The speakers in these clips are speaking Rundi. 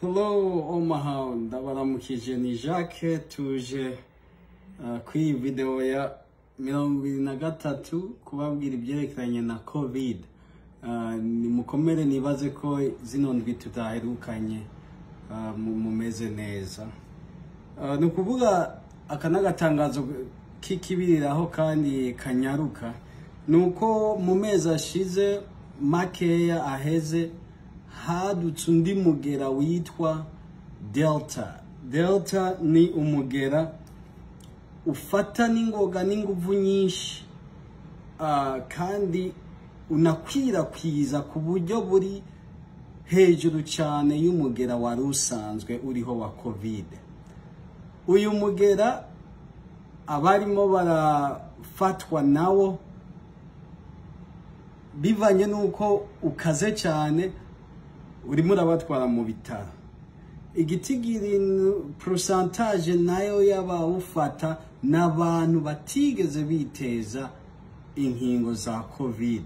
Hello Omaha, ndabaramukije ni Jacques tuje uh, kuri iyi video ya mirongo ibiri na gatatu kubabwira ibyerekeranye na covid uh, nimukomere nibaze ko zino ndwi tutaherukanye uh, mu- mumeze neza uh, ni ukuvuga aka n'agatangazo k'ikibiriraho kandi kanyaruka ni uko mu mezi ashize makeya aheze hadutse undi mugera witwa delta delta ni umugera ufata n'ingoga n'inguvu nyinshi ah, kandi unakwirakwiza ku buryo buri hejuru cyane y'umugera wari usanzwe uriho wa covid uyu mugera abarimo barafatwa nawo bivanye n'uko ukaze cyane urimo urabatwara mu bitaro igitigiri porosantaje nayo y'abawufata ni abantu batigeze biteza inkingo za covid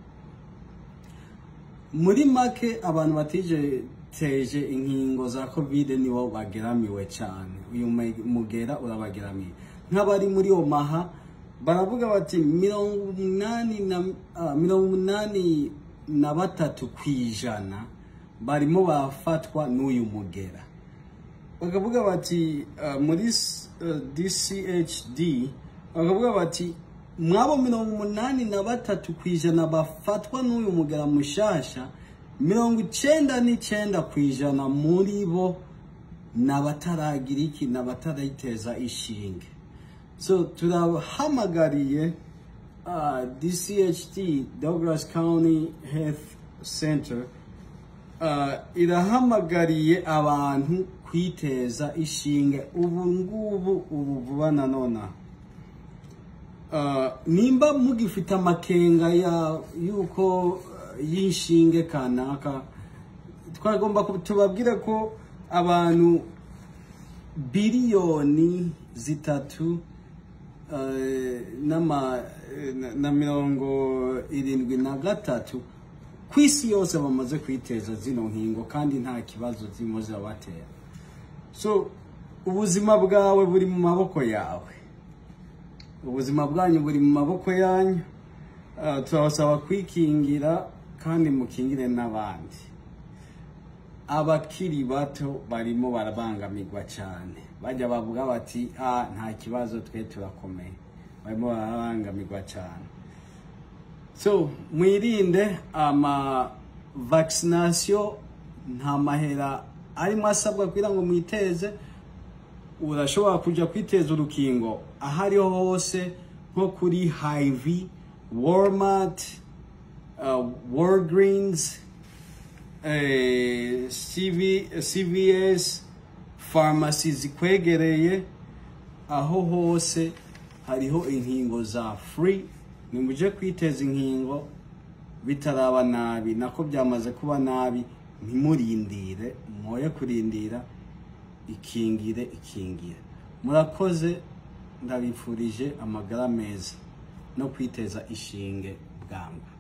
muri make abantu batiteje inkingo za covid nibo bageramiwe cyane uyu mu- mugera urabageramiye nk'abari muri omaha baravuga bati mirongo umunani na ah, mirongo umunani na batatu ku ijana barimo barafatwa n'uyu mugera bakavuga bati uh, muri s- uh, dchd bakavuga bati mwabo mirongo umunani na batatu ku ijana bafatwa n'uyu mugera mushasha mirongo icenda n'icenda ku ijana muri bo ni abataragira iki ni abatarayiteza ishinge so turahamagariye uh, dcht douglas county health center uh, irahamagariye abantu kwiteza ishinge ubu ngubu ubu vuba na nona uh, nimba mugifite amakenga ya yuko uh, y'inshinge kanaka twagomba ku- tubabwire ko abantu biliyoni zitatu eh, n'ama- eh, na- na mirongo irindwi na gatatu ku isi yose bamaze kwiteza zino nkingo kandi nta kibazo zirimo zirabatera so ubuzima bwawe buri mu maboko yawe ubuzima bwanyu buri mu maboko yanyu Ah, turabasaba kwikingira kandi mukingire n'abandi abakiri bato barimo barabangamirwa cyane bajya bavuga bati ah nta kibazo twe turakomeye barimo barabangamirwa cyane so mwirinde ama vaccination nta mahera arimo asabwa kugira ngo mwiteze urashobora kujya kwiteza urukingo aho ariho hose nko kuri hiv walmart uh, walgreens eh, CV, cvs farumasi zikwegereye aho hose hariho inkingo za free nimuje kwiteza inkingo bitaraba nabi nako byamaze kuba nabi ntimurindire mwoye kurindira ikingire ikingire murakoze ndabifurije amagara meza no kwiteza ishinge bwangu